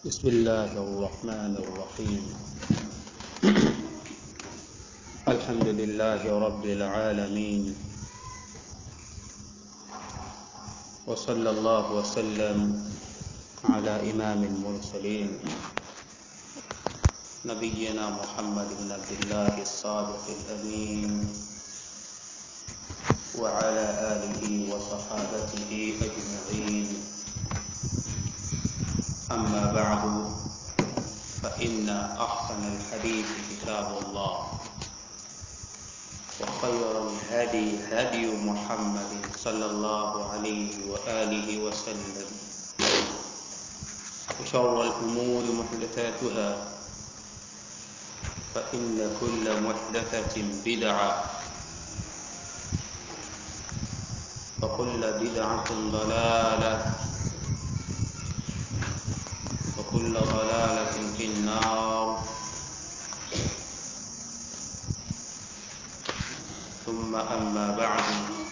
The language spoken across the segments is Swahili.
بسم الله الرحمن الرحيم الحمد لله رب العالمين وصلى الله وسلم على إمام المرسلين نبينا محمد بن عبد الله الصادق الأمين وعلى آله وصحابته أجمعين أما بعد فإن أحسن الحديث كتاب الله وخير الهدي هدي محمد صلى الله عليه وآله وسلم وشر الأمور محدثاتها فإن كل محدثة بدعة وكل بدعة ضلالة وكل ضلالة في النار ثم أما بعد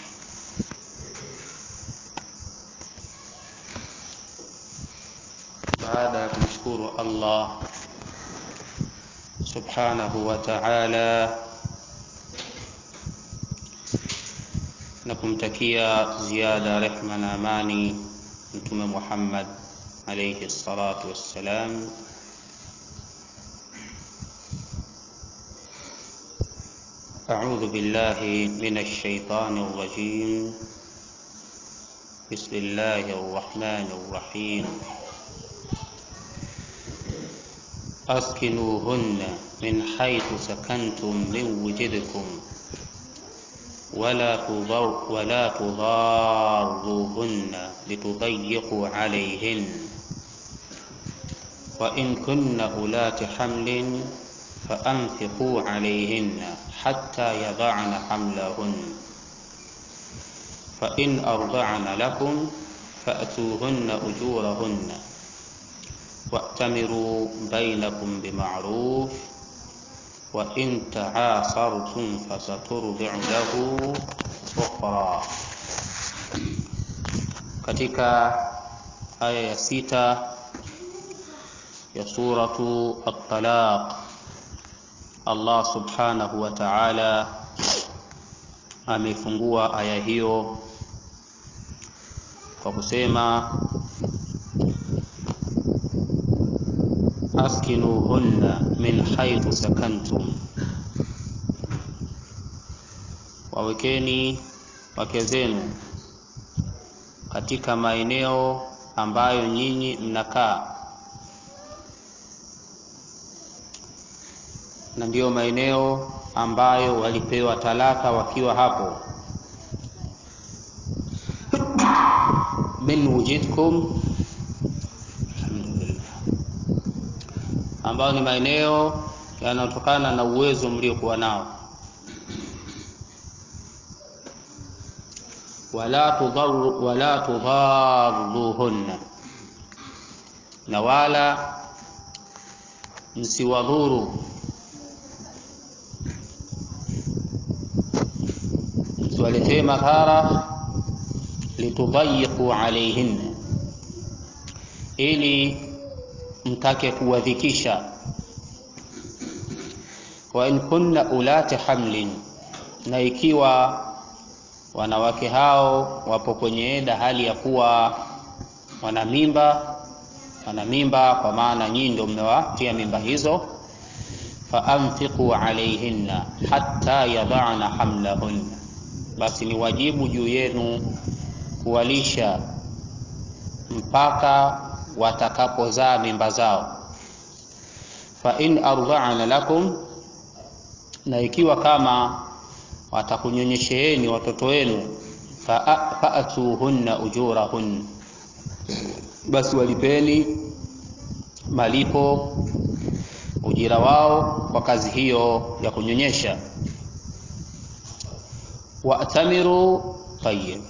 baada ya kumshukuru Allah subhanahu wa ta'ala na kumtakia ziada rehma na amani mtume Muhammad alayhi salatu wassalam أعوذ بالله من الشيطان الرجيم بسم الله الرحمن الرحيم أسكنوهن من حيث سكنتم من وجدكم ولا تضر ولا تضاروهن لتضيقوا عليهن وإن كن أولات حمل فأنفقوا عليهن حتى يضعن حملهن فإن أرضعن لكم فأتوهن أجورهن وأتمروا بينكم بمعروف وإن تعاصرتم فسترضع له أخرى katika aya ya sita ya suratu at-talaq Allah subhanahu wa ta'ala amefungua aya hiyo kwa kusema askinuhunna min haythu sakantum, wawekeni wake zenu katika maeneo ambayo nyinyi mnakaa, na ndiyo maeneo ambayo walipewa talaka wakiwa hapo. min wujidkum ambayo ni maeneo yanayotokana na uwezo mliokuwa nao. wala tudharu wala tudharuhunna, na wala msiwadhuru, msiwaletee madhara, litudhayiqu alaihinna, ili mtake kuwadhikisha. wa in kunna ulati hamlin, na ikiwa wanawake hao wapo kwenye eda hali ya kuwa wana mimba, wana mimba kwa maana nyinyi ndio mmewatia mimba hizo, fa anfiqu alaihinna hatta yadhana hamlahunna, basi ni wajibu juu yenu kuwalisha mpaka watakapozaa mimba zao. fa in ardha'na lakum, na ikiwa kama watakunyonyesheeni watoto wenu, faatuhunna ujurahun, basi walipeni malipo ujira wao kwa kazi hiyo ya kunyonyesha. Wa'tamiru tayyib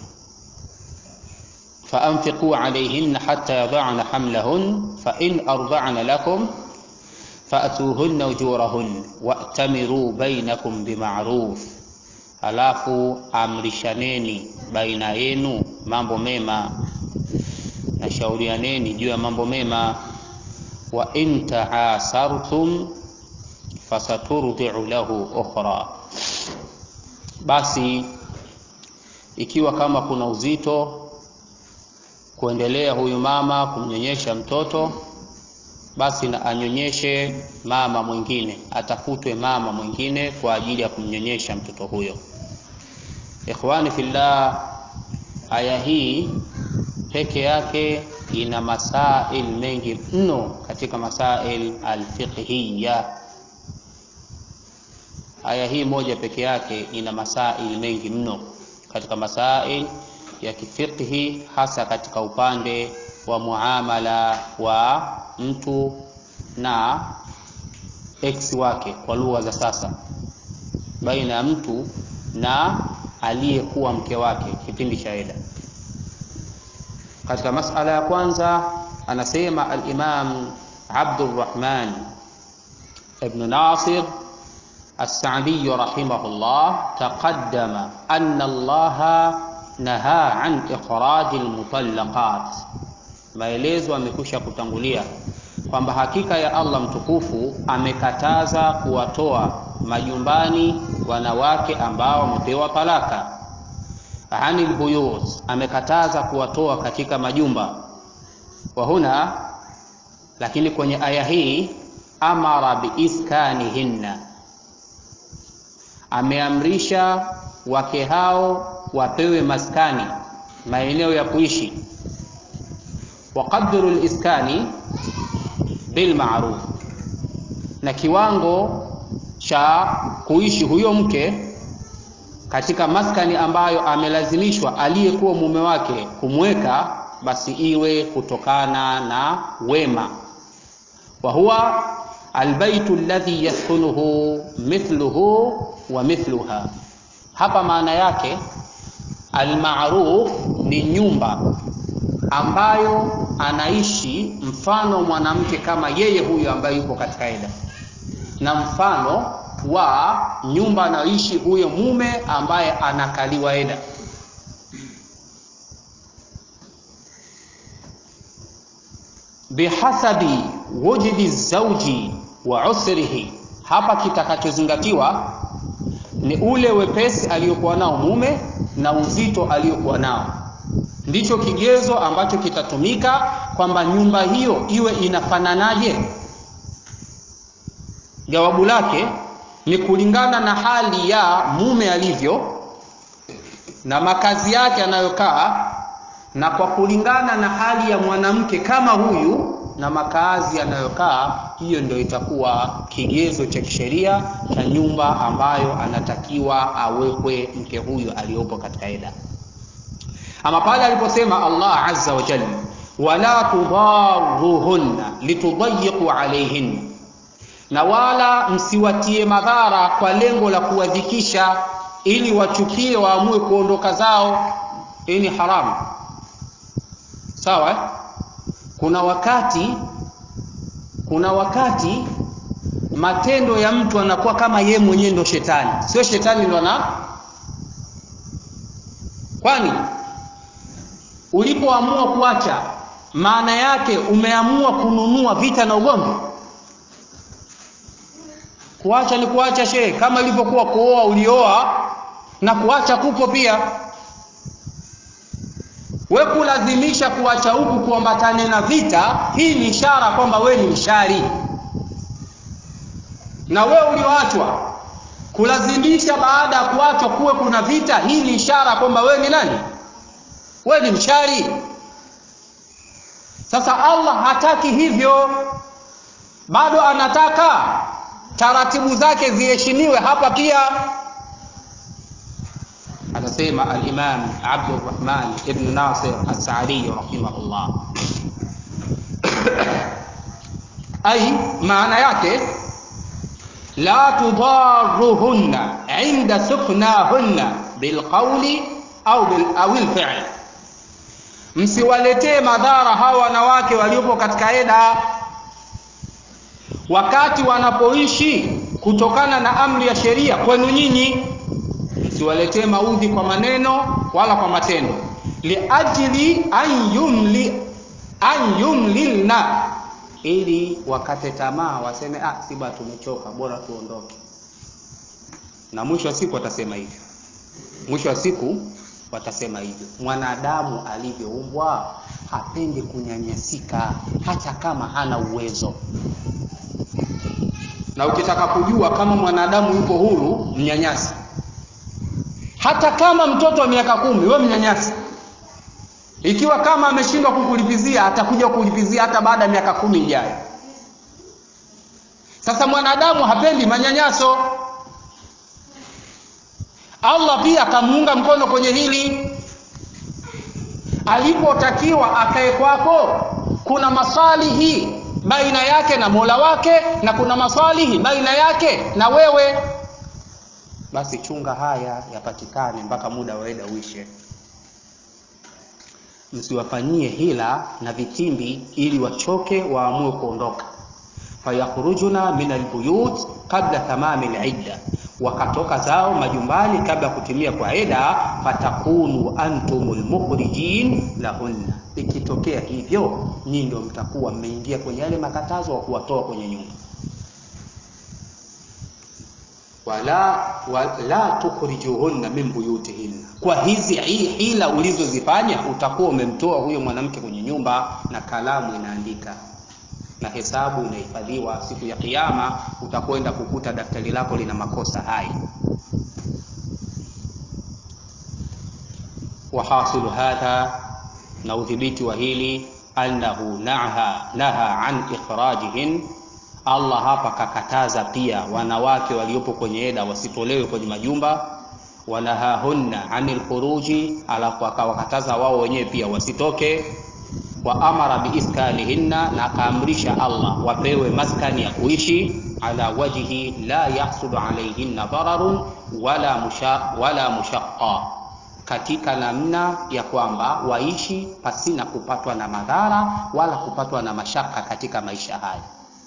فأنفقوا عليهن حتى يضعن حملهن فإن أرضعن لكم فأتوهن أجورهن وأتمروا بينكم بمعروف halafu amrishaneni baina yenu mambo mema na shaurianeni juu ya mambo mema wa in taasartum fasaturdiu lahu ukhra, basi ikiwa kama kuna uzito kuendelea huyu mama kumnyonyesha mtoto, basi na anyonyeshe mama mwingine, atafutwe mama mwingine kwa ajili ya kumnyonyesha mtoto huyo. Ikhwani fillah, aya hii peke yake ina masail mengi mno katika masail alfiqhiyya. Aya hii moja peke yake ina masail mengi mno katika masail ya kifiqhi, hasa katika upande wa muamala wa mtu na ex wake, kwa lugha za sasa, baina ya mtu na aliyekuwa mke wake kipindi cha eda. Katika masala ya kwanza anasema al-Imam Abdurrahman ibn Nasir as-Sa'di rahimahullah, taqaddama anna Allah naha an ikhraj al-mutallaqat, maelezo amekwisha kutangulia kwamba hakika ya Allah mtukufu amekataza kuwatoa majumbani wanawake ambao wamepewa talaka anil buyut, amekataza kuwatoa katika majumba. Wa huna, lakini kwenye aya hii amara biiskanihinna, ameamrisha wake hao wapewe maskani, maeneo ya kuishi. Wa qadru liskani bilmaruf, na kiwango cha kuishi huyo mke katika maskani ambayo amelazimishwa aliyekuwa mume wake kumweka, basi iwe kutokana na wema. Wa huwa albaytu alladhi yaskunuhu mithluhu wa mithluha. Hapa maana yake almaruf ni nyumba ambayo anaishi mfano mwanamke kama yeye huyo ambaye yuko katika eda, na mfano wa nyumba anayoishi huyo mume ambaye anakaliwa eda. Bihasabi wujudi zauji wa usrihi, hapa kitakachozingatiwa ni ule wepesi aliyokuwa nao mume na uzito aliyokuwa nao, ndicho kigezo ambacho kitatumika kwamba nyumba hiyo iwe inafananaje. Jawabu lake ni kulingana na hali ya mume alivyo na makazi yake anayokaa, na kwa kulingana na hali ya mwanamke kama huyu na makazi anayokaa, hiyo ndio itakuwa kigezo cha kisheria cha nyumba ambayo anatakiwa awekwe mke huyu aliyopo katika eda. Ama pale aliposema Allah azza wa jalla, wala tudaruhunna litudayiqu alayhinna na wala msiwatie madhara kwa lengo la kuwadhikisha, ili wachukie waamue kuondoka zao. Hii ni haramu, sawa eh? Kuna wakati, kuna wakati matendo ya mtu anakuwa kama ye mwenyewe ndo shetani, sio shetani ndo ana. Kwani ulipoamua kuacha, maana yake umeamua kununua vita na ugomvi Kuacha ni kuacha shehe, kama ilivyokuwa kuoa, ulioa na kuacha kupo pia. We kulazimisha kuacha huku kuambatane na vita, hii ni ishara kwamba we ni mshari. Na we ulioachwa kulazimisha baada ya kuachwa kuwe kuna vita, hii ni ishara kwamba we ni nani? We ni mshari. Sasa Allah hataki hivyo, bado anataka taratibu zake ziheshimiwe. Hapa pia anasema al-Imam Abdurrahman ibn Nasir as-Saadi rahimahullah, ai maana yake la tudaruhunna inda suknahunna bilqauli au bil au alfi'l, msiwaletee madhara hawa wanawake waliopo katika eda wakati wanapoishi kutokana na amri ya sheria kwenu nyinyi, msiwaletee maudhi kwa maneno wala kwa matendo. liajli an yumli an yumlilna, ili wakate tamaa waseme ah, si bwana tumechoka bora tuondoke na mwisho wa siku watasema hivyo mwisho wa siku watasema hivyo mwanadamu alivyoumbwa hapendi kunyanyasika hata kama hana uwezo na ukitaka kujua kama mwanadamu yuko huru mnyanyasi hata kama mtoto wa miaka kumi we mnyanyasi ikiwa kama ameshindwa kukulipizia atakuja kukulipizia hata baada ya miaka kumi ijayo sasa mwanadamu hapendi manyanyaso allah pia akamuunga mkono kwenye hili alipotakiwa akae kwako kuna masalihi baina yake na mola wake na kuna masalihi baina yake na wewe basi chunga haya yapatikane mpaka muda waeda uishe msiwafanyie hila na vitimbi ili wachoke waamue kuondoka fayakhrujuna min albuyut qabla tamami lidda wakatoka zao majumbani kabla ya kutimia kwa ida fatakunu antum lmukhrijin lahunna ikitokea hivyo nyinyi ndio mtakuwa mmeingia kwenye yale makatazo wa kuwatoa kwenye nyumba wala wala tukhrijuhunna min buyutihinna kwa hizi hila ulizozifanya utakuwa umemtoa huyo mwanamke kwenye nyumba na kalamu inaandika na hesabu inahifadhiwa siku ya kiyama utakwenda kukuta daftari lako lina makosa hai wahasilu hadha na udhibiti wa hili annahu naha naha an ikhrajihin allah hapa kakataza pia wanawake waliopo kwenye eda wasitolewe kwenye majumba wanahahunna anil khuruji alafu akawakataza wao wenyewe pia wasitoke wa amara biiskanihinna na akaamrisha allah wapewe maskani ya kuishi ala wajhi la yahsulu alaihinna dararun wala, musha, wala mushaqa katika namna ya kwamba waishi pasina kupatwa na madhara wala kupatwa na mashaka katika maisha haya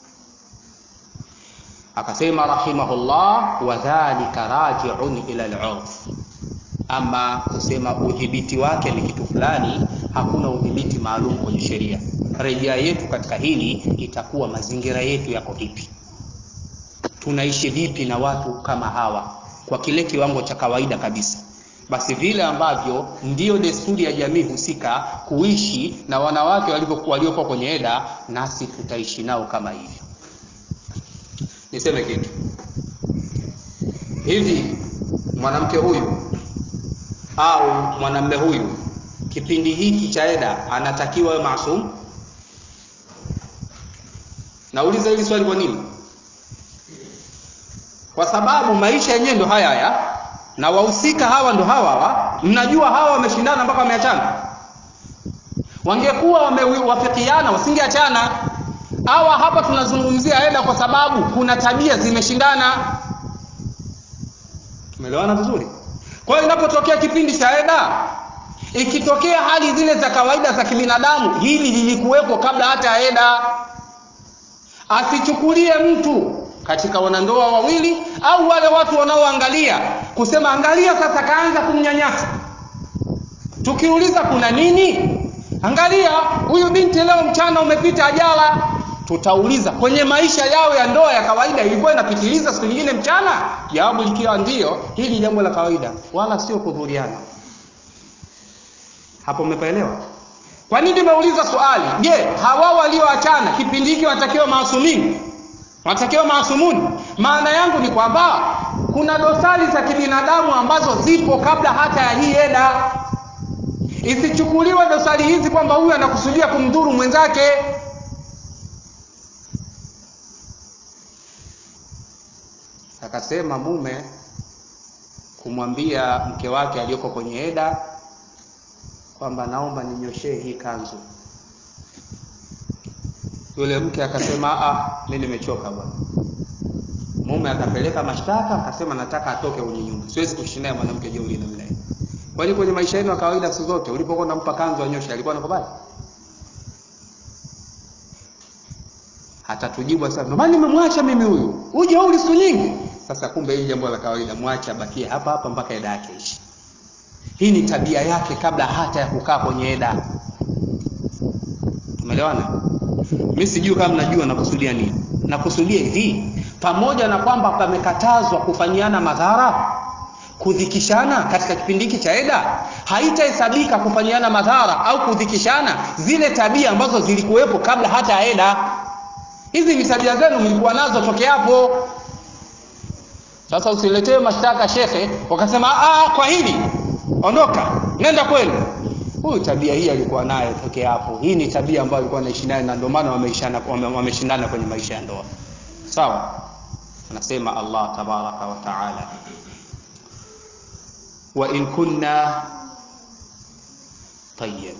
akasema rahimahullah wadhalika rajiun ila lurf ama kusema udhibiti wake ni kitu fulani hakuna udhibiti maalum kwenye sheria rejea yetu katika hili itakuwa mazingira yetu yako vipi tunaishi vipi na watu kama hawa kwa kile kiwango cha kawaida kabisa basi vile ambavyo ndiyo desturi ya jamii husika kuishi na wanawake waliokuwa kwenye eda nasi tutaishi nao kama hivyo niseme kitu hivi mwanamke huyu au mwanamme huyu kipindi hiki cha eda anatakiwa awe maasum nauliza hili swali kwa nini kwa sababu maisha yenyewe ndo haya haya na wahusika hawa ndo hawa hawa mnajua hawa wameshindana mpaka wameachana wangekuwa wamewafikiana wasingeachana hawa hapa tunazungumzia eda kwa sababu kuna tabia zimeshindana tumeelewana vizuri kwa hiyo inapotokea kipindi cha eda ikitokea hali zile za kawaida za kibinadamu hili lilikuwepo kabla hata ya eda asichukulie mtu katika wanandoa wawili au wale watu wanaoangalia kusema angalia sasa kaanza kumnyanyasa tukiuliza kuna nini angalia huyu binti leo mchana umepita ajala tutauliza kwenye maisha yao ya ndoa ya kawaida ilikuwa inapitiliza siku nyingine mchana jawabu likiwa ndio hili jambo la kawaida wala sio kudhuriana hapo umepaelewa kwa nini nimeuliza swali je hawa walioachana kipindi hiki wanatakiwa maasumini wanatakiwa maasumuni maana yangu ni kwamba kuna dosari za kibinadamu ambazo zipo kabla hata ya hii eda isichukuliwe dosari hizi kwamba huyu anakusudia kumdhuru mwenzake akasema mume kumwambia mke wake aliyoko kwenye eda kwamba naomba ninyoshee hii kanzu yule mke akasema ah mi nimechoka bwana mume akapeleka mashtaka akasema nataka atoke kwenye nyumba siwezi kuishi naye mwanamke jeuri namna hiyo kwani kwenye maisha yenu ya kawaida siku zote ulipokuwa unampa kanzu anyoshe alikuwa anakubali hatatujibu sasa ndio maana nimemwacha mimi huyu uje uli siku nyingi sasa kumbe hili jambo la kawaida mwache abakie hapa hapa mpaka eda yake ishi hii ni tabia yake kabla hata ya kukaa kwenye eda tumeelewana mimi sijui kama mnajua nakusudia nini nakusudia hivi pamoja na kwamba pamekatazwa kufanyiana madhara kudhikishana katika kipindi hiki cha eda haitahesabika kufanyiana madhara au kudhikishana zile tabia ambazo zilikuwepo kabla hata ya eda hizi ni tabia zenu mlikuwa nazo toke hapo sasa usiletee mashtaka shekhe wakasema ah kwa hili ondoka nenda kwenu huyu tabia hii alikuwa nayo toke hapo hii ni tabia ambayo alikuwa anaishi nayo na ndio maana wameshindana wame kwenye maisha ya ndoa sawa anasema Allah tabaraka wa taala wa in kunna tayyib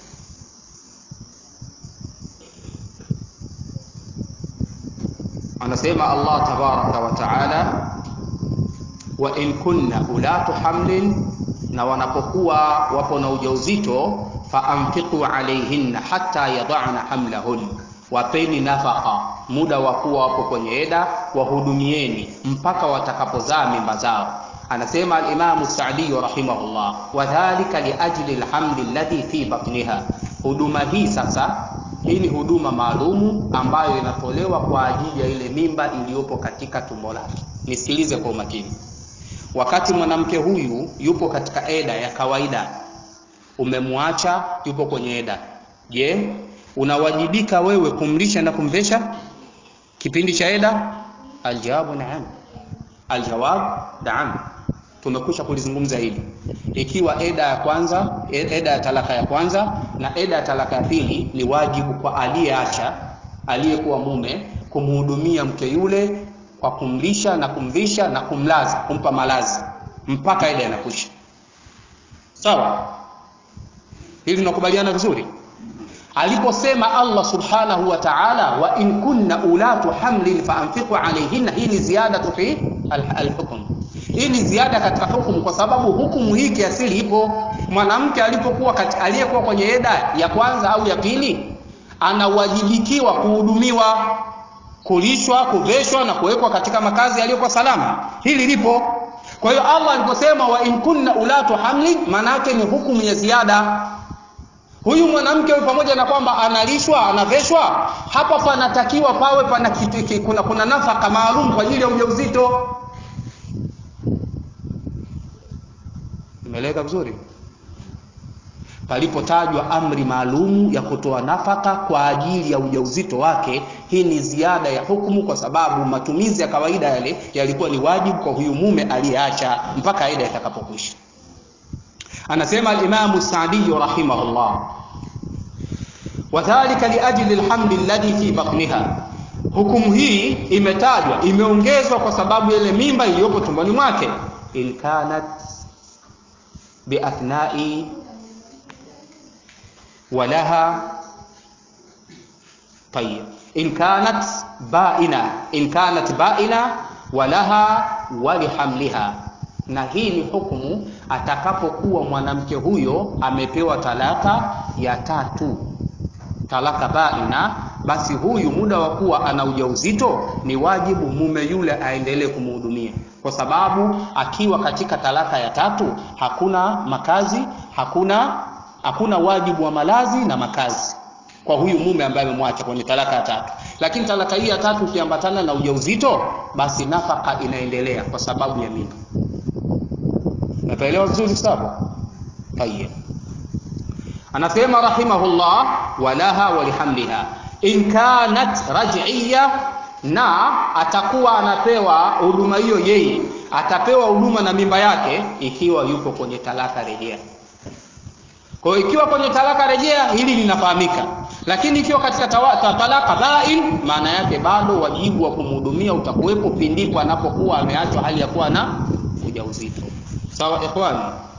anasema Allah tabaraka wa taala wa in kunna ulatu hamlin na wanapokuwa wapo na ujauzito faanfiqu alaihinna hatta yadana hamlahun wapeni nafaka muda wa kuwa wapo kwenye eda wahudumieni mpaka watakapozaa mimba zao anasema alimamu sadiyu rahimahullah wadhalika liajli lhamli alladhi fi batniha huduma hii sasa hii ni huduma maalumu ambayo inatolewa kwa ajili ya ile mimba iliyopo katika tumbo lake nisikilize kwa umakini wakati mwanamke huyu yupo katika eda ya kawaida umemwacha yupo kwenye eda je unawajibika wewe kumlisha na kumvesha kipindi cha eda aljawabu naam aljawab naam tumekwisha kulizungumza hili ikiwa eda ya kwanza eda ya talaka ya kwanza na eda ya talaka ya pili ni wajibu kwa aliyeacha aliyekuwa mume kumhudumia mke yule kwa kumlisha na kumvisha na kumlaza kumpa malazi mpaka eda inakwisha sawa hili tunakubaliana vizuri aliposema Allah subhanahu wa ta'ala wa in kunna ulatu hamlin faanfiqu alayhinna hii ni ziada fi alhukm hii ni ziada katika hukumu kwa sababu hukumu hii kiasili ipo mwanamke alipokuwa aliyekuwa kwenye eda ya kwanza au ya pili anawajibikiwa kuhudumiwa kulishwa kuveshwa na kuwekwa katika makazi yaliyokuwa salama hili lipo kwa hiyo Allah aliposema wa in kunna ulatu hamlin maana yake ni hukumu ya ziada huyu mwanamke huyu pamoja na kwamba analishwa anaveshwa hapa panatakiwa pawe pana kitu, kuna, kuna nafaka maalum kwa ajili ya ujauzito imeeleweka vizuri palipotajwa amri maalumu ya kutoa nafaka kwa ajili ya ujauzito wake hii ni ziada ya hukumu kwa sababu matumizi ya kawaida yale yalikuwa ni wajibu kwa huyu mume aliyeacha mpaka aida itakapokwisha anasema alimamu sadiyu rahimahullah wadhalika liajli lhamli alladhi fi batniha hukumu hii imetajwa imeongezwa kwa sababu ile mimba iliyopo tumboni mwake in kanat biathnai ولها طيب إن كانت بائنة إن كانت بائنة ولها ولحملها na hii ni hukumu atakapokuwa mwanamke huyo amepewa talaka ya tatu talaka baina basi huyu muda wa kuwa ana ujauzito ni wajibu mume yule aendelee kumhudumia kwa sababu akiwa katika talaka ya tatu hakuna makazi hakuna hakuna wajibu wa malazi na makazi kwa huyu mume ambaye amemwacha kwenye talaka ya tatu lakini talaka hii ya tatu ukiambatana na ujauzito basi nafaka inaendelea kwa sababu ya mimba napaelewa vizuri sawa tayeb anasema rahimahullah walaha walihamliha in kanat raj'iyya na atakuwa anapewa huduma hiyo yeye atapewa huduma na mimba yake ikiwa yuko kwenye talaka rejea kwa hiyo ikiwa kwenye talaka rejea hili linafahamika lakini ikiwa katika tawa, ta, talaka bain maana yake bado wajibu wa kumhudumia utakuwepo pindipo anapokuwa ameachwa hali ya kuwa na ujauzito sawa ikhwani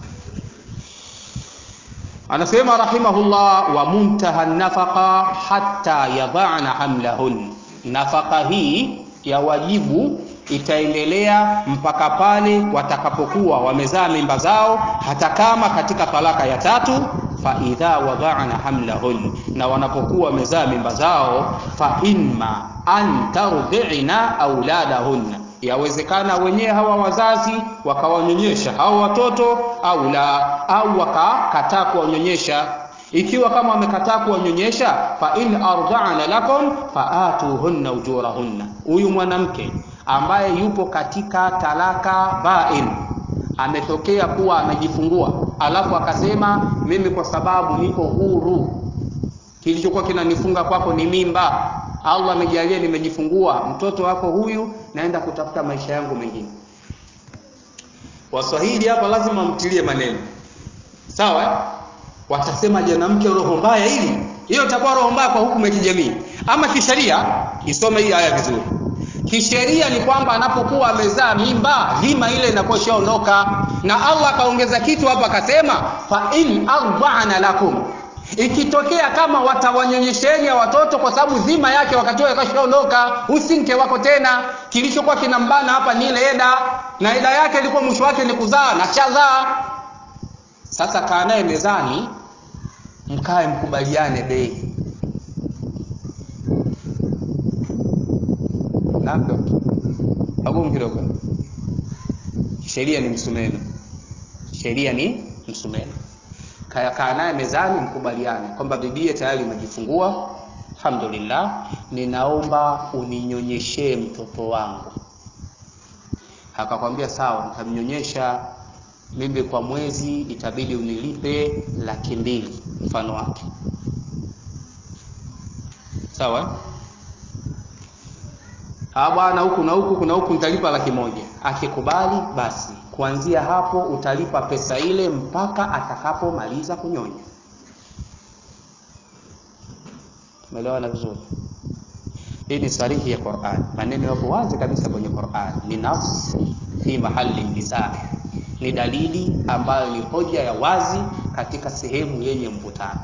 anasema rahimahullah wa muntaha nafaqa hatta yadhana hamlahun nafaka hii ya wajibu itaendelea mpaka pale watakapokuwa wamezaa mimba zao hata kama katika talaka ya tatu fa idha wadhana hamlahun na wanapokuwa wamezaa mimba zao fa imma an tardhina auladahunna yawezekana wenyewe hawa wazazi wakawanyonyesha hao watoto au la au wakakataa kuwanyonyesha ikiwa kama wamekataa kuwanyonyesha fa in arda'na lakum faatuhunna ujurahunna huyu mwanamke ambaye yupo katika talaka bain ametokea kuwa amejifungua alafu akasema mimi kwa sababu niko huru kilichokuwa kinanifunga kwako ni mimba allah amejalia nimejifungua mtoto wako huyu naenda kutafuta maisha yangu mengine waswahili hapa lazima mtilie maneno sawa eh? watasema mwanamke roho mbaya hili hiyo itakuwa roho mbaya kwa hukumu ya kijamii ama kisheria isome hii aya vizuri kisheria ni kwamba anapokuwa amezaa mimba dhima ile inakuwa ishaondoka na allah akaongeza kitu hapa akasema fa in ardana lakum ikitokea kama watawanyonyesheni watoto kwa sababu dhima yake wakati huo kashaondoka usinke wako tena kilichokuwa kinambana hapa ni ile eda na eda yake ilikuwa mwisho wake ni kuzaa na chazaa sasa kaa naye mezani mkae mkubaliane bei nando agumu kidogo sheria ni msumeno sheria ni msumeno kaa naye mezani mkubaliane kwamba bibie tayari umejifungua alhamdulillah ninaomba uninyonyeshee mtoto wangu akakwambia sawa nitamnyonyesha mimi kwa mwezi itabidi unilipe laki mbili mfano wake sawa ah bwana huku na huku kuna huku nitalipa laki moja akikubali basi kuanzia hapo utalipa pesa ile mpaka atakapomaliza kunyonya tumeelewana vizuri hii ni sarihi ya Qur'an maneno yapo wazi kabisa kwenye Qur'an ni nafs fi mahali nizaa ni dalili ambayo ni hoja ya wazi katika sehemu yenye mvutano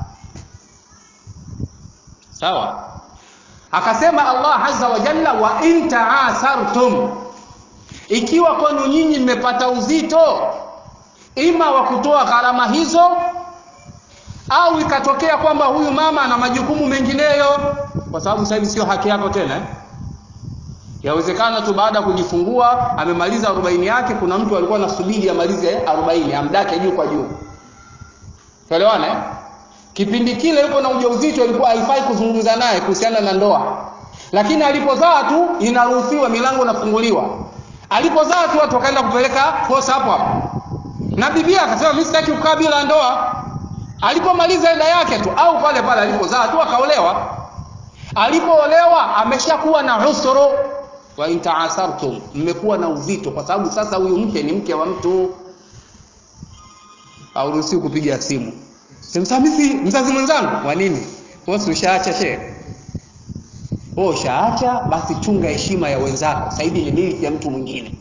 sawa akasema Allah azza wa jalla wa in ta'asartum ikiwa kwenu nyinyi mmepata uzito ima wa kutoa gharama hizo au ikatokea kwamba huyu mama ana majukumu mengineyo kwa sababu sasa hivi sio haki yako tena eh? yawezekana tu baada ya kujifungua amemaliza arobaini yake kuna mtu alikuwa anasubiri amalize arobaini amdake juu kwa juu tuelewana eh? kipindi kile yuko na ujauzito ilikuwa haifai kuzungumza naye kuhusiana na ndoa lakini alipozaa tu inaruhusiwa milango inafunguliwa alipozaa tu watu wakaenda kupeleka posa hapo hapo na bibia akasema mimi sitaki kukaa bila ndoa alipomaliza eda yake tu au pale pale alipozaa tu akaolewa alipoolewa ameshakuwa na usuru wa intaasartum mmekuwa na uzito kwa sababu sasa huyu mke ni mke wa mtu auruhusiwi kupiga simu simsamisi mzazi mwenzangu wa nini wewe ushaacha shehe wewe ushaacha basi chunga heshima ya wenzako sasa hivi ni miliki ya mtu mwingine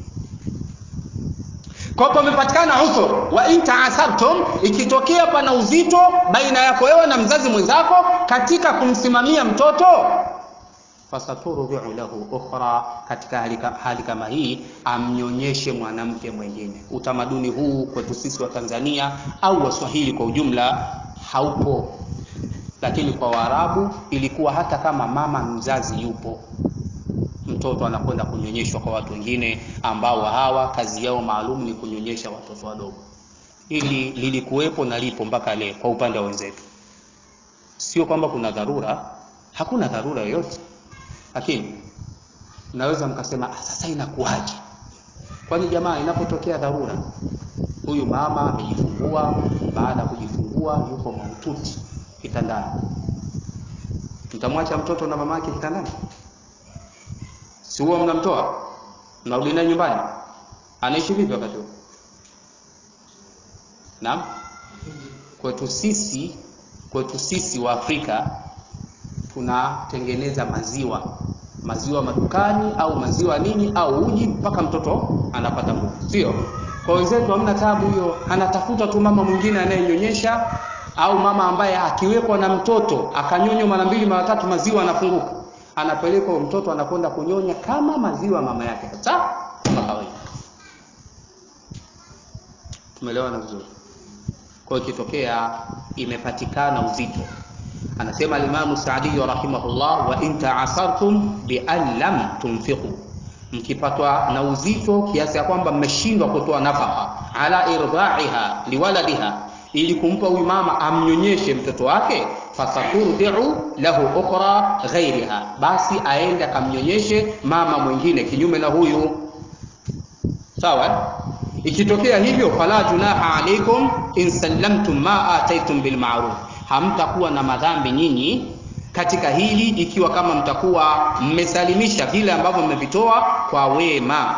kwa pamepatikana usur wa in taasartum ikitokea pana uzito baina yako wewe na mzazi mwenzako katika kumsimamia mtoto fasaturdiu lahu ukhra katika hali, hali kama hii amnyonyeshe mwanamke mwingine utamaduni huu kwetu sisi wa Tanzania au waswahili kwa ujumla haupo lakini kwa Waarabu ilikuwa hata kama mama mzazi yupo mtoto anakwenda kunyonyeshwa kwa watu wengine ambao hawa kazi yao maalum ni kunyonyesha watoto wadogo ili lilikuwepo na lipo mpaka leo kwa upande wa wenzetu sio kwamba kuna dharura hakuna dharura yoyote lakini naweza mkasema ah, sasa inakuwaje kwani jamaa inapotokea dharura huyu mama amejifungua baada ya kujifungua yuko mahututi kitandani mtamwacha mtoto na mama yake kitandani si huwa mnamtoa mnarudi naye nyumbani anaishi vipi wakati huo naam kwetu sisi kwetu sisi wa Afrika tunatengeneza maziwa maziwa madukani au maziwa nini au uji mpaka mtoto anapata nguvu sio kwa wenzetu hamna tabu hiyo anatafuta tu mama mwingine anayenyonyesha au mama ambaye akiwekwa na mtoto akanyonywa mara mbili mara tatu maziwa anafunguka anapelekwa mtoto anakwenda kunyonya kama maziwa mama yake kabisa kama kawaida tumeelewana vizuri kwa ikitokea imepatikana uzito anasema alimamu Saadi rahimahullah wa in ta'asartum bi an lam tunfiqu mkipatwa na uzito kiasi ya kwamba mmeshindwa kutoa nafaka ala irdaiha liwaladiha ili kumpa huyu mama amnyonyeshe mtoto wake fasaturdiu lahu ukhra ghairiha basi aende akamnyonyeshe mama mwingine kinyume na huyu sawa ikitokea hivyo fala junaha alaikum in sallamtum ma ataitum bilmaruf hamtakuwa na madhambi nyinyi katika hili ikiwa kama mtakuwa mmesalimisha vile ambavyo mmevitoa kwa wema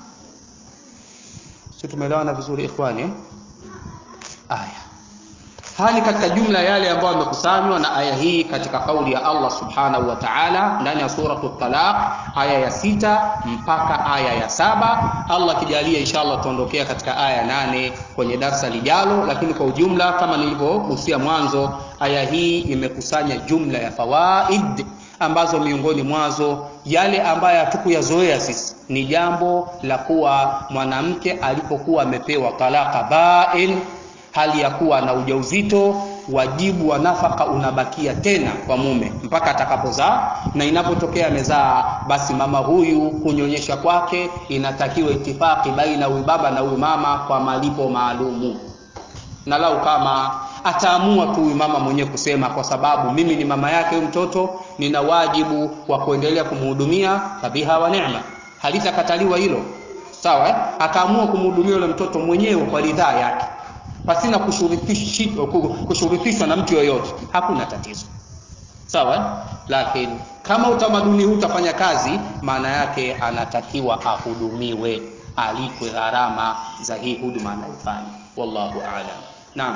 si tumeelewana vizuri ikhwani eh? aya hali katika jumla yale ambayo yamekusanywa na aya hii katika kauli ya Allah subhanahu wa ta'ala ndani ya suratu talaq aya ya sita mpaka aya ya saba Allah kijalia inshallah tuondokea katika aya ya nane kwenye darsa lijalo lakini kwa ujumla kama nilivyogusia mwanzo aya hii imekusanya jumla ya fawaid ambazo miongoni mwazo yale ambayo hatukuyazoea sisi ni jambo la kuwa mwanamke alipokuwa amepewa talaka bain hali ya kuwa na ujauzito wajibu wa nafaka unabakia tena kwa mume mpaka atakapozaa na inapotokea amezaa basi mama huyu kunyonyesha kwake inatakiwa itifaki baina huyu baba na huyu mama kwa malipo maalumu na lau kama ataamua tu huyu mama mwenyewe kusema kwa sababu mimi ni mama yake huyu mtoto nina wajibu wa kuendelea kumhudumia fabiha wa neema halitakataliwa hilo sawa eh? akaamua kumhudumia yule mtoto mwenyewe kwa ridhaa yake pasina kushurutishwa na mtu yoyote hakuna tatizo sawa lakini kama utamaduni huu utafanya kazi maana yake anatakiwa ahudumiwe alipwe gharama za hii huduma anayofanya wallahu aalam naam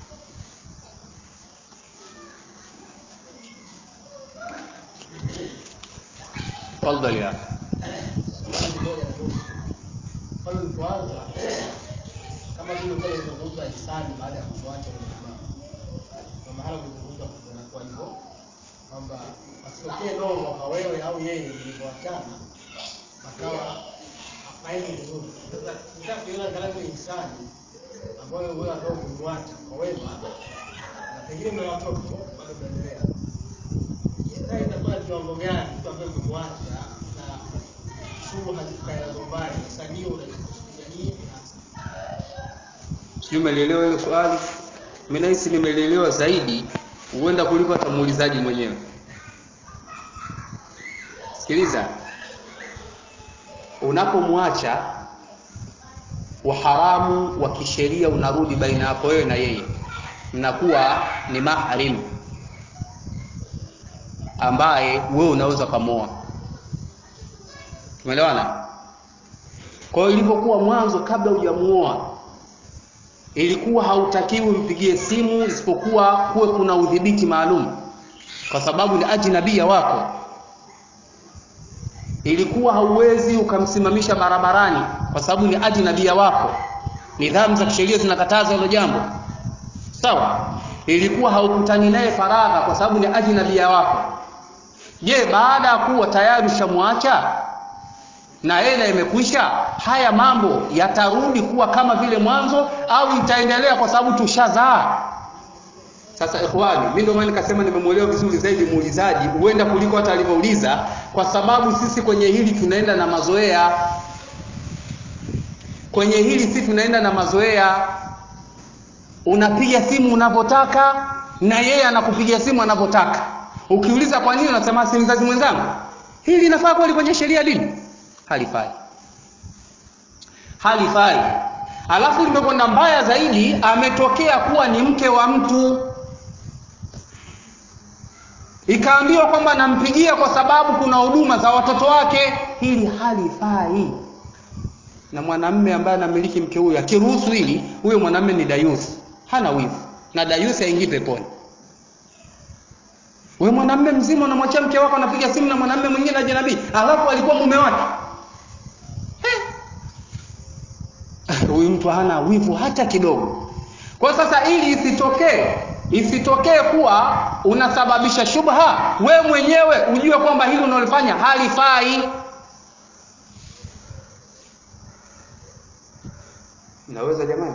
tafadhali ya pale ulipoanza kama vile pale ulizungumza hisani baada ya kumwacha yule mama na mahala ulizungumza kunakuwa hivyo kwamba asitokee nongo kwa wewe au yeye mlivyoachana akawa haendi vizuri. Sasa nataka kuiona angalau ile hisani ambayo wewe ambao kumwacha kwa wema na pengine mna watoto bado mnaendelea. Sasa itakuwa ni kiwango gani mtu ambaye kumwacha na sumu hazikukae nazo mbali. Sasa hiyo unaikusudia nini hasa? sijui umelielewa hilo swali mi nahisi nimelielewa zaidi huenda kuliko hata muulizaji mwenyewe sikiliza unapomwacha uharamu wa kisheria unarudi baina yako wewe na yeye mnakuwa ni mahrim ambaye wewe unaweza ukamwoa tumeelewana kwa hiyo ilivyokuwa mwanzo kabla hujamuoa ilikuwa hautakiwi mpigie simu isipokuwa kuwe kuna udhibiti maalum kwa sababu ni ajnabia wako ilikuwa hauwezi ukamsimamisha barabarani kwa sababu ni ajnabia wako nidhamu za kisheria zinakataza hilo jambo sawa ilikuwa haukutani naye faragha kwa sababu ni ajnabia wako je baada ya kuwa tayari ushamwacha na hela imekwisha haya mambo yatarudi kuwa kama vile mwanzo au itaendelea kwa sababu tushazaa sasa ikhwani mimi ndio maana nikasema nimemwelewa vizuri zaidi muulizaji huenda kuliko hata alivyouliza kwa sababu sisi kwenye hili tunaenda na mazoea kwenye hili sisi tunaenda na mazoea unapiga simu unavyotaka na yeye anakupigia simu anavyotaka ukiuliza kwa nini unasema si mzazi mwenzangu hili linafaa kweli kwenye sheria dini halifai halifai alafu limekwenda mbaya zaidi ametokea kuwa ni mke wa mtu ikaambiwa kwamba nampigia kwa sababu kuna huduma za watoto wake hili halifai na mwanamme ambaye anamiliki mke huyo akiruhusu hili huyo mwanamme ni dayusi hana wivu na dayusi haingii peponi we mwanamme mzima unamwachia mke wako anapiga simu na mwanamme mwingine ajnabii alafu alikuwa mume wake huyu mtu hana wivu hata kidogo kwa sasa ili isitokee isitokee kuwa unasababisha shubha we mwenyewe ujue kwamba hili unalofanya halifai naweza jamani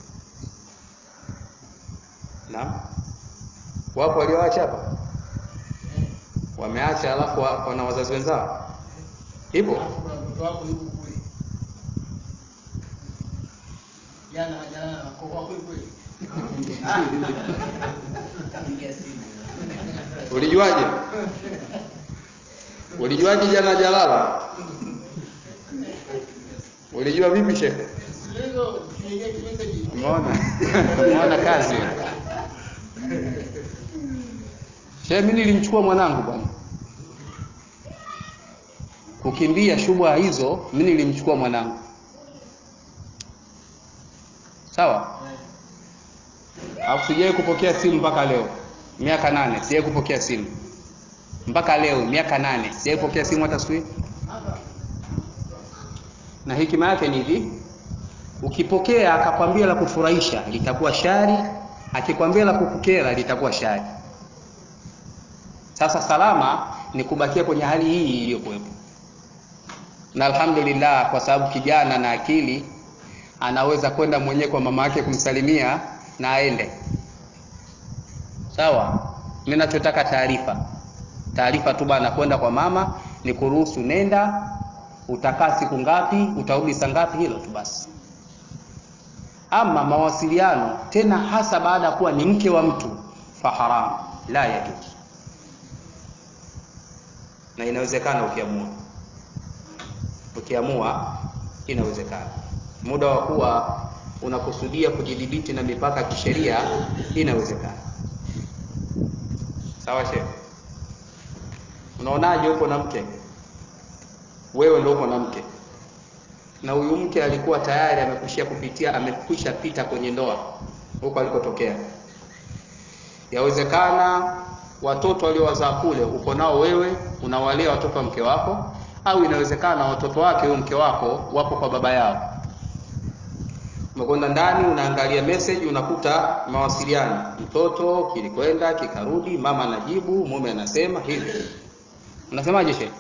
naam wapo walioacha hapa wameacha alafu wa- wana wazazi wenzao ipo Alafu kuna mtoto wako yuko kule. Jana jana na kwa kweli kweli. Ulijuaje? Ulijuaje jana jalala? Ulijua vipi shekhe? Hizo kiingia kimeseji. Umeona? Umeona kazi. Shehe, mimi nilimchukua mwanangu bwana. Kukimbia shubha hizo, mimi nilimchukua mwanangu. Sawa? Alafu sijawahi kupokea simu mpaka leo. Miaka nane sijawahi kupokea simu. Mpaka leo miaka nane sijawahi kupokea simu hata siku hii. Na hekima yake ni hivi, ukipokea akakwambia la kufurahisha litakuwa shari, akikwambia la kukukera litakuwa shari. Sasa salama ni kubakia kwenye hali hii iliyokuwepo, na alhamdulillah, kwa sababu kijana na akili anaweza kwenda mwenyewe kwa mama yake kumsalimia na aende. Sawa, mimi nachotaka taarifa, taarifa tu bana, kwenda kwa mama ni kuruhusu, nenda, utakaa siku ngapi, utarudi saa ngapi, hilo tu basi. Ama mawasiliano tena, hasa baada ya kuwa ni mke wa mtu, faharam la yajuz, na inawezekana ukiamua, ukiamua inawezekana. Muda wa kuwa unakusudia kujidhibiti na mipaka ya kisheria, inawezekana. Sawa shehe, unaonaje? Uko na mke wewe, ndio uko na mke na huyu mke alikuwa tayari amekushia kupitia amekwisha pita kwenye ndoa huko alikotokea. Yawezekana watoto waliowazaa kule uko nao wewe, unawalea watoto wa mke wako, au inawezekana watoto wake huyo mke wako wapo kwa baba yao. Umekwenda ndani, unaangalia message, unakuta mawasiliano, mtoto kilikwenda kikarudi, mama anajibu, mume anasema hivi. Unasemaje shehe?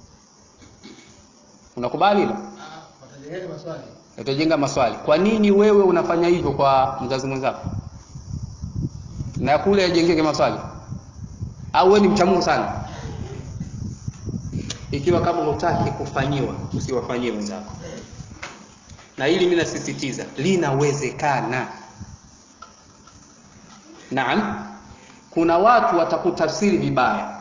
Unakubali hilo? Ah, watajengeni maswali. Utajenga maswali. Kwa nini wewe unafanya hivyo kwa mzazi mwenzako na kule ajengeke maswali? Au wewe ni mcha Mungu sana? Ikiwa kama hutaki kufanyiwa, usiwafanyie wenzako. Na hili mimi nasisitiza, linawezekana. Naam, kuna watu watakutafsiri vibaya,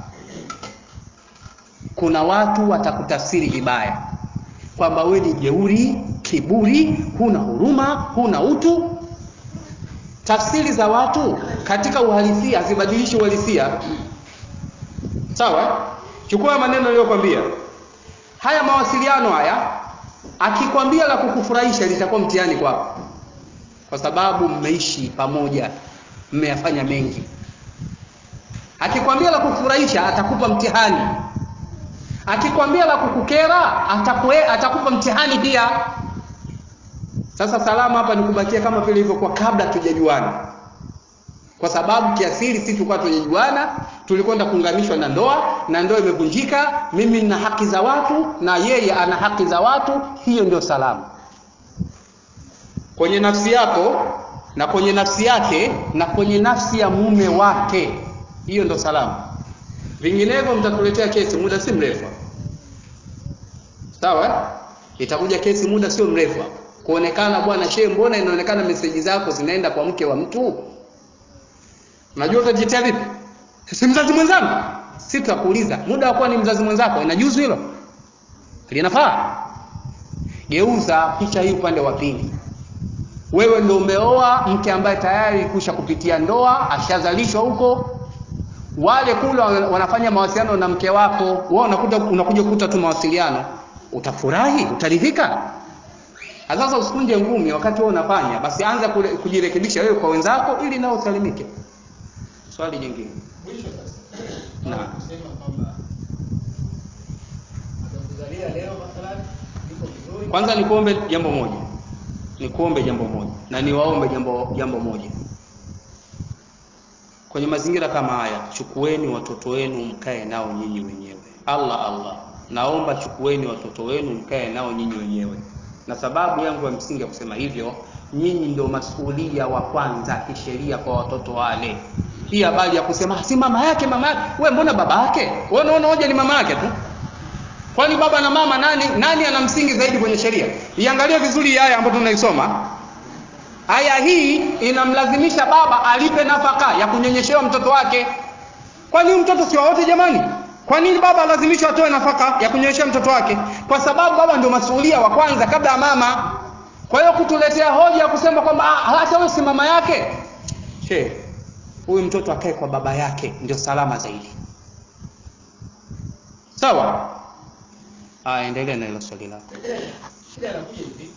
kuna watu watakutafsiri vibaya kwamba wewe ni jeuri, kiburi, huna huruma, huna utu. Tafsiri za watu katika uhalisia hazibadilishi uhalisia. Sawa? Chukua maneno niliyokwambia. Haya mawasiliano haya, akikwambia la kukufurahisha litakuwa mtihani kwako, kwa sababu mmeishi pamoja, mmeyafanya mengi. Akikwambia la kukufurahisha atakupa mtihani akikwambia la kukukera atakue, atakupa mtihani pia. Sasa salama hapa ni kubakia kama vile ilivyokuwa kabla tujajuana, kwa sababu kiasili sisi tulikuwa tujajuana, tulikwenda kuunganishwa na ndoa na ndoa imevunjika. Mimi nina haki za watu na yeye ana haki za watu, hiyo ndio salama kwenye nafsi yako na kwenye nafsi yake na kwenye nafsi ya mume wake, hiyo ndio salama. Vinginevyo mtatuletea kesi muda si mrefu, sawa? Itakuja kesi muda sio mrefu kuonekana, bwana shehe, mbona inaonekana meseji zako zinaenda kwa mke wa mtu? Unajua utajitia vipi? Si mzazi mwenzangu? Si tutakuuliza muda wa kuwa ni mzazi mwenzako, inajuzu hilo? Linafaa? Geuza picha hii upande wa pili. Wewe ndio umeoa mke ambaye tayari kusha kupitia ndoa, ashazalishwa huko wale kule wanafanya mawasiliano na mke wako, wewe unakuja unakuja kukuta tu mawasiliano, utafurahi, utaridhika. Sasa usikunje ngumi wakati wewe unafanya, basi anza kule, kujirekebisha wewe kwa wenzako ili nao usalimike. Swali jingine. Mwisho sasa. Naam. Kusema kwamba atakuzalia leo mathalan iko vizuri. Kwanza nikuombe jambo moja, nikuombe jambo moja na niwaombe jambo jambo moja kwenye mazingira kama haya, chukueni watoto wenu mkae nao nyinyi wenyewe. Allah Allah, naomba chukueni watoto wenu mkae nao nyinyi wenyewe. Na sababu yangu ya msingi ya kusema hivyo, nyinyi ndio masuhulia wa kwanza kisheria kwa watoto wale. Hii habari ya kusema si mama yake, mama yake, wewe mbona baba yake? Wewe unaona hoja ni mama yake tu. Kwani baba na mama nani nani ana msingi zaidi kwenye sheria? Iangalie vizuri hii aya ambayo tunaisoma. aya hii inamlazimisha baba alipe nafaka ya kunyonyeshewa mtoto wake kwani huyu mtoto si wa wote jamani kwa nini baba alazimishwa atoe nafaka ya kunyonyeshea mtoto wake kwa sababu baba ndio masuhulia wa kwanza kabla ya mama kwa hiyo kutuletea hoja ya kusema kwamba ah, hata wewe si mama yake che huyu mtoto akae kwa baba yake ndio salama zaidi sawa aya endelea na hilo swali lako shida inakuja hivi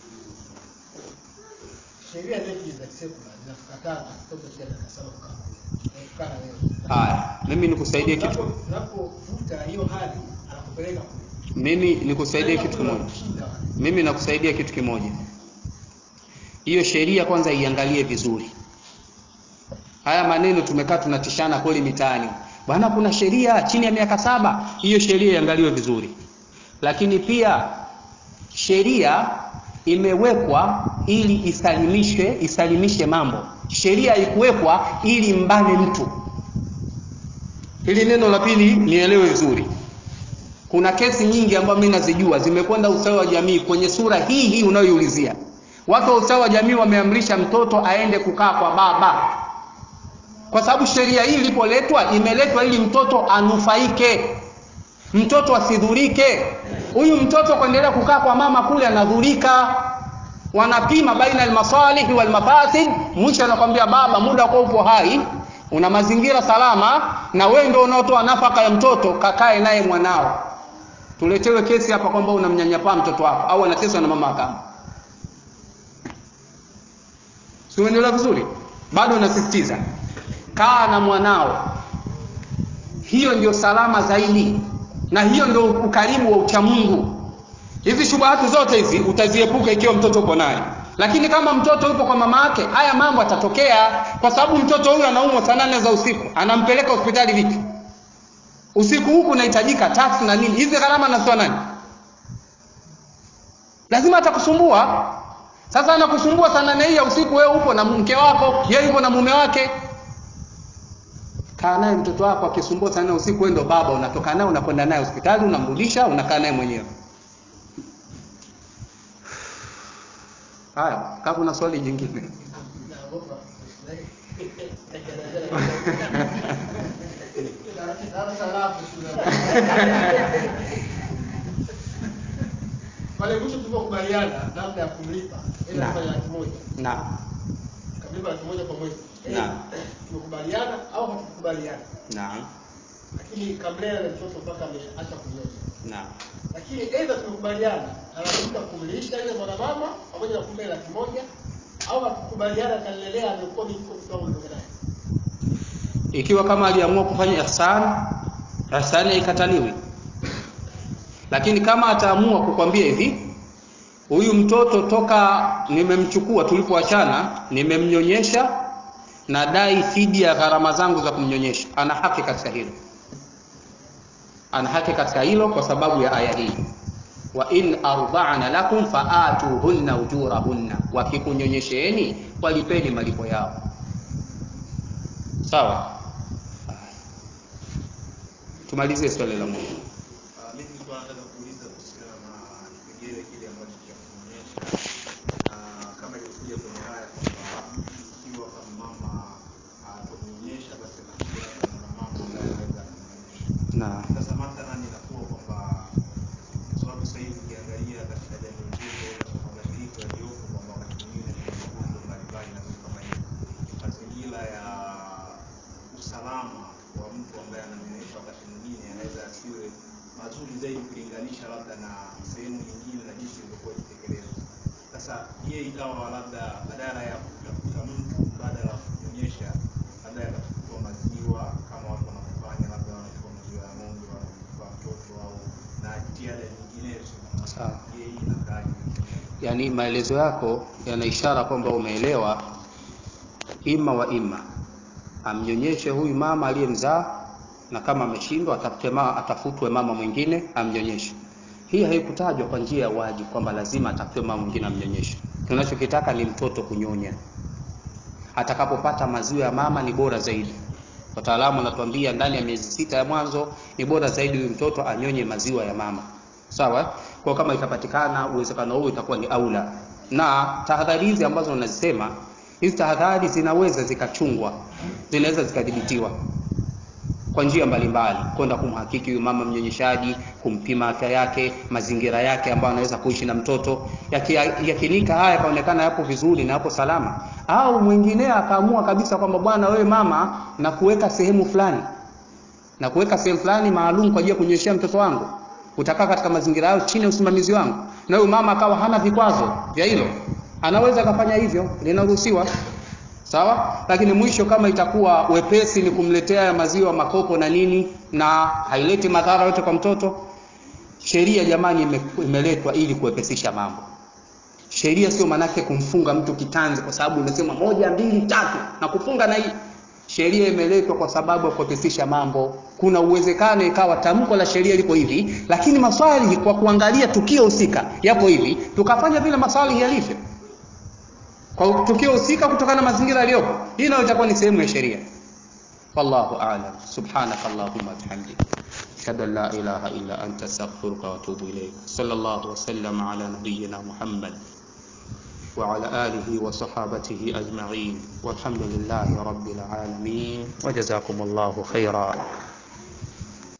sheria zetu za kisekula zinakukataza mtoto chini ya miaka saba kukaa kule. kukaa na wewe haya mimi nikusaidie kitu Unapo- unapovuta hiyo hali anakupeleka kule mimi nikusaidie kitu kimoja Kushinda wale. mimi nakusaidia kitu kimoja hiyo sheria kwanza iangalie vizuri haya maneno tumekaa tunatishana kweli mitaani bwana kuna sheria chini ya miaka saba hiyo sheria iangaliwe vizuri lakini pia sheria imewekwa ili isalimishe isalimishe mambo sheria haikuwekwa ili mbane mtu hili neno la pili nielewe vizuri kuna kesi nyingi ambazo mimi nazijua zimekwenda ustawi wa jamii kwenye sura hii hii unayoiulizia watu wa ustawi wa jamii wameamrisha mtoto aende kukaa kwa baba kwa sababu sheria hii ilipoletwa imeletwa ili mtoto anufaike mtoto asidhurike huyu mtoto kuendelea kukaa kwa mama kule anadhurika wanapima baina almasalihi walmafasid mwisho anakwambia baba muda kwa upo hai una mazingira salama na wewe ndio unaotoa nafaka ya mtoto kakae naye mwanao tuletewe kesi hapa kwamba unamnyanyapaa mtoto wako au anateswa na mama kama si unaelewa vizuri bado nasisitiza kaa na mwanao hiyo ndio salama zaidi na hiyo ndio ukaribu wa uchamungu hizi shubahati zote hizi utaziepuka ikiwa mtoto uko naye lakini kama mtoto yupo kwa mama yake haya mambo atatokea kwa sababu mtoto huyu anaumwa saa nane za usiku anampeleka hospitali vipi usiku huku unahitajika taksi na nini hizi gharama anatoa nani lazima atakusumbua sasa anakusumbua saa nane hii ya usiku wewe upo na mke wako yeye yupo na mume wake kaa naye mtoto wako akisumbua saa nane ya usiku wewe ndo baba unatoka naye unakwenda naye hospitali unamrudisha unakaa naye mwenyewe haya kama kuna swali jingine Naogopa. Darasa lafu shule. Pale mwisho tulipokubaliana namna ya kumlipa ili Na. afanye laki moja na kamlipa laki moja kwa mwezi Eh, Na. tumekubaliana au hatukubaliana na lakini kamlea na mtoto mpaka ameacha kunyonya na lakini aidha tumekubaliana analazimika kumlisha ile mwanamama pamoja na kumbe laki moja au hatukubaliana akalelea amekuwa mifuko kidogo ndogo naye ikiwa kama aliamua kufanya ihsan ihsani haikataliwi lakini kama ataamua kukwambia hivi huyu mtoto toka nimemchukua tulipoachana nimemnyonyesha na dai fidia ya gharama zangu za kumnyonyesha ana haki katika hilo ana haki katika hilo kwa sababu ya aya hii wa in arda'na lakum faatuhunna ujurahunna wakikunyonyesheeni walipeni malipo yao sawa tumalizie swali la mwisho Ah, mimi nilikuwa nataka kuuliza kuhusiana na kipengele kile ambacho cha kuonyesha na kama ilivyokuja kwenye haya kwamba ikiwa kama mama atakuonyesha basi atakuwa na mama ambaye anaweza kumnyonyesha. na Sasa mathalan inakuwa kwamba kwa sababu sasa hivi ukiangalia katika jamii zetu katika mabadiliko yaliyopo kwamba wakati mwingine kuna magonjwa mbalimbali na vitu kama hivyo, mazingira ya usalama wa mtu ambaye ananyonyesha wakati mwingine yanaweza asiwe mazuri zaidi kulinganisha labda na sehemu nyingine na jinsi ilivyokuwa ikitekelezwa. Sasa je, ikawa labda badala ya kutafuta mtu badala ya kunyonyesha labda yakachukua maziwa kama watu wanavyofanya, labda wanachukua maziwa ya ng'ombe wanampa mtoto au na jitihada nyinginezo. sawa Je, hii inakaaje? yani maelezo yako yana ishara kwamba umeelewa ima wa ima amnyonyeshe huyu mama aliyemzaa na kama ameshindwa atafute ma, atafutwe mama mwingine amnyonyeshe hii haikutajwa kwa njia ya wajibu kwamba lazima atafutwe mama mwingine amnyonyeshe tunachokitaka ni mtoto kunyonya atakapopata maziwa ya mama ni bora zaidi wataalamu wanatuambia ndani ya miezi sita ya mwanzo ni bora zaidi huyu mtoto anyonye maziwa ya mama sawa kwa kama itapatikana uwezekano huo itakuwa ni aula na tahadhari hizi ambazo unazisema hizi tahadhari zinaweza zikachungwa zinaweza zikadhibitiwa kwa njia mbalimbali kwenda kumhakiki huyu mama mnyonyeshaji kumpima afya yake mazingira yake ambayo anaweza kuishi na mtoto Yaki- yakinika haya yakaonekana yapo vizuri na yapo salama au mwingine akaamua kabisa kwamba bwana wewe mama na kuweka sehemu fulani na kuweka sehemu fulani maalum kwa ajili ya kunyonyeshea mtoto wangu utakaa katika mazingira hayo chini ya usimamizi wangu na huyu mama akawa hana vikwazo vya hilo anaweza akafanya hivyo linaruhusiwa sawa lakini mwisho kama itakuwa wepesi ni kumletea maziwa makopo na nini na haileti madhara yote kwa mtoto sheria jamani ime, imeletwa ili kuwepesisha mambo sheria sio manake kumfunga mtu kitanzi kwa sababu imesema moja mbili tatu na kufunga na hii sheria imeletwa kwa sababu ya kuwepesisha mambo kuna uwezekano ikawa tamko la sheria liko hivi lakini maswali kwa kuangalia tukio husika yapo hivi tukafanya vile maswali yalivyo kwa tukio husika kutokana na mazingira yaliyopo hii nayo itakuwa ni sehemu ya sheria wallahu a'lam subhanaka allahumma bihamdika ashhadu an la ilaha illa anta astaghfiruka wa atubu ilayk sallallahu wa sallam ala nabiyyina muhammad وعلى آله وصحابته أجمعين والحمد لله رب العالمين وجزاكم الله خيرا